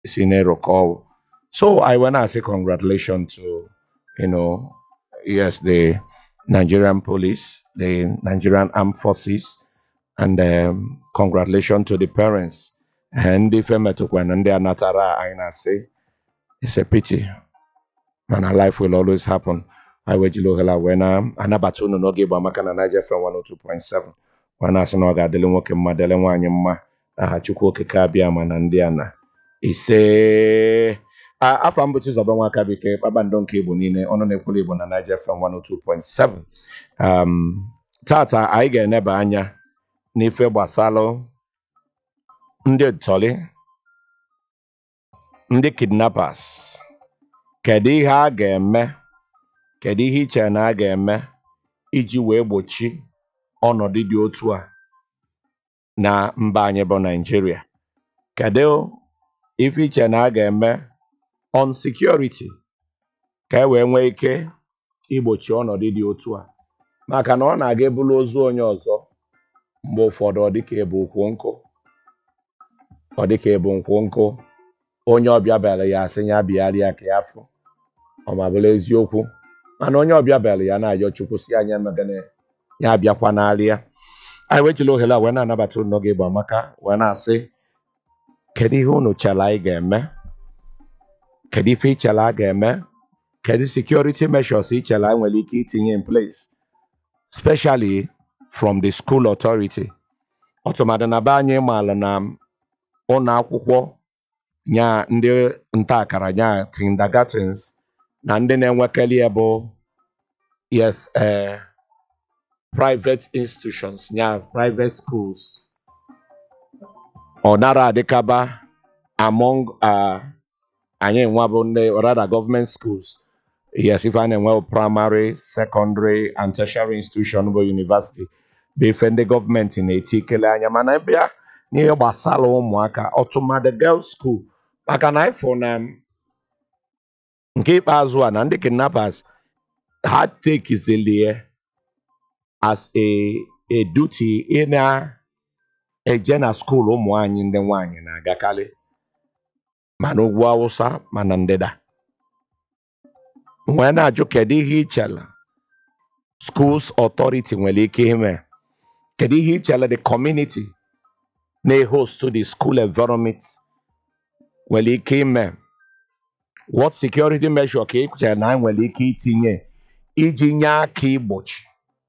si na-erụkọ ọrụ so I want to say congratulations to you know yes the Nigerian police the Nigerian armed forces and um, congratulations to the parents and ndị femetụkwa na ndị anatara anyị na-asị it's a pity mana life will always happen I wejiri ohere a wee na-anabata unu n'oge ịgba maka na Niger FM 102.7 wee na-asị na ọ ga-adịrị nwoke mma dịrị nwaanyị mma aha Chukwu okike abịa ma na ndị a na ise A- afọ m bụ Chizoba Nwakabike kpakpando nke Igbo niile ọnụ na-ekwuru Igbo na Niger FM 102.7 um, tata anyị ga-eneba anya n'ife gbasalụ ndị ntọrị ndị kidnappers kedu ihe a ga-eme kedu ihe iche na a ga-eme iji wee gbochi ọnọdụ dị otu a na mba anyị bụ Naịjirịa kedu ife iche na a ga-eme on security ka e wee nwee ike igbochi ọnọdụ dị otu a maka na ọ na-aga ebulu ozu onye ọzọ mgbe ụfọdụ ọ dịka ebu nkwu nkụ ọ dịka ebu nkwu nkụ onye ọbịa bịara ya asị ya bịarịa ka ya fụ ọ ma bụrụ eziokwu mana onye ọbịa bịara ya na-ayọ chukwu si anya megana ya abịakwa n'alịa anyị wechila ohere a wee na-anabata unu n'oge ịgba maka wee na-asị kedu ihe unu chere anyị ga-eme kedu ife ichere a ga-eme kedu security measures ichere anyị nwere ike itinye in place especially from the school authority ọtụmadụ na be anyị maara na ụlọ akwụkwọ nya ndị nta akara nya kindergartens na ndị na-enwekarị ya bụ yes eh, private institutions nya private schools ọ nara adịkaba among uh, anyị nwa bụ ndị rather government schools yes ife a na-enwe bụ primary secondary and tertiary institution bụ university bụ ife ndị gọọmenti na-eti ikele anya mana bịa n'ihe gbasara ụmụaka ọtụmadụ girls school maka na ifụ na nke ikpeazụ a na ndị kidnappers ha tekizilie as a, a duty ị na-eje na skuul ụmụ anyị ndị nwaanyị na-agakarị ma n'ugwu awụsa ma na ndịda wee na-ajụ kedu ihe ichere schools authority nwere ike ime kedu ihe ichere the community na-host the school environment nwere ike ime what security measure ka ị chere na anyị nwere ike itinye iji nye aka igbochi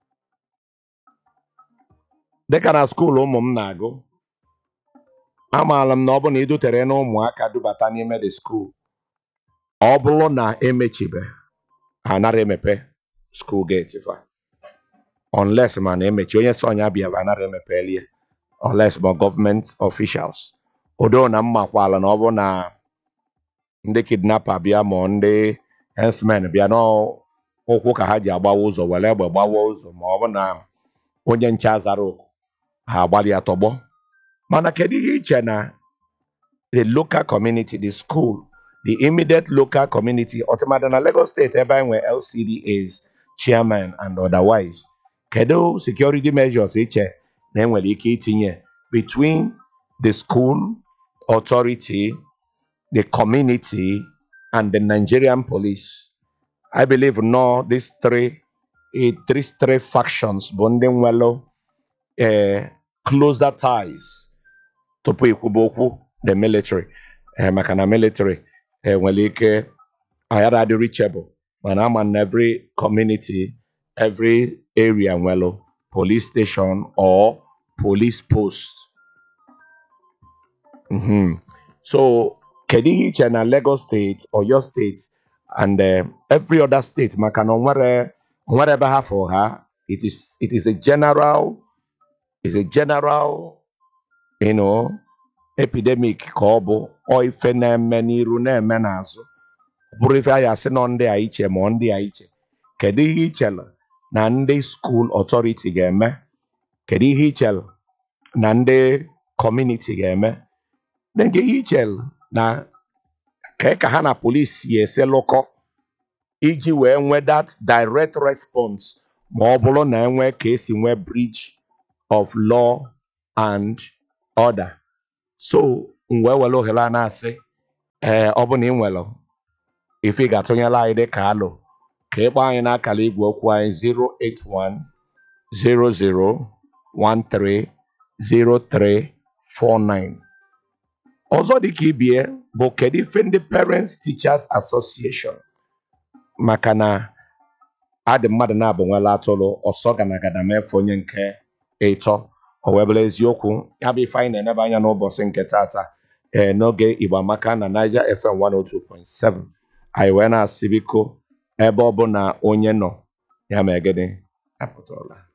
dịka na skuul ụmụ m na-agụ amaala m na ọ bụ na idutere na ụmụaka dubata n'ime the school ọ bụrụ na emechibe ha anara emepe school gate fa unless ma na emechi onye so ọnya bịa anara emepe elie unless ma government officials odo na mmakwala na ọ bụ na ndị kidnapper bịa ma ndị herdsmen bịa n'ụkwụ ka ha ji agbawa ụzọ were egbe gbawa ụzọ ma ọ bụ na onye nche azara oku ha agbalịa tọgbọ mana kedu ihe iche na the local community the school the immediate local community ọtụmadụ na Lagos steeti ebe anyị nwere LCDAs chairman and otherwise kedu security measures iche na enwere ike itinye between the school authority the community and the Nigerian police I believe no these three eh, these three factions bụ ndị nwere eh, closer ties tupu ikwuba okwu the military eh, maka na military eh, nwere ike ayara adị reachable mana ama na every community every area nwere police station or police post Mhm. so kedu ihe iche na Lagos state Oyo state and eh, every other state maka na onwere onwere ebe ha fụ ha it is it is a general is a general you know epidemic ka ọ bụ ọ ife na-eme n'iru na-eme n'azụ ọ bụrụ ife anyị asị nọ ndị a iche ma ọ ndị a iche kedu ihe ichere na ndị school authority ga-eme kedu ihe ichere na ndị community ga-eme na nke ihe ichere na ka ka ha na polisi si ese lụkọ iji wee nwee that direct response ma ọ bụrụ na enwee ka esi nwee breach of law and order so m wee were ohere a na-asị ee ọ bụ na ị nwere ife ị ga-atụnyela anyị dị ka alụ ka ị kpọọ anyị n'akara igwe okwu anyị 08100130349 ọzọ dị ka ibie bụ kedu ife ndị Parents Teachers Association maka na adị mmadụ na-abụ nwela atụrụ ọsọ ganagada mefe onye nke ịtọ o wee bụrụ eziokwu ya bụ ife anyị na-enebe anya n'ụbọchị nke tata ee n'oge Igbo Amaka na Niger FM 102.7 anyị wee na-asị biko ebe ọ bụ na onye nọ ya ma egede apụtala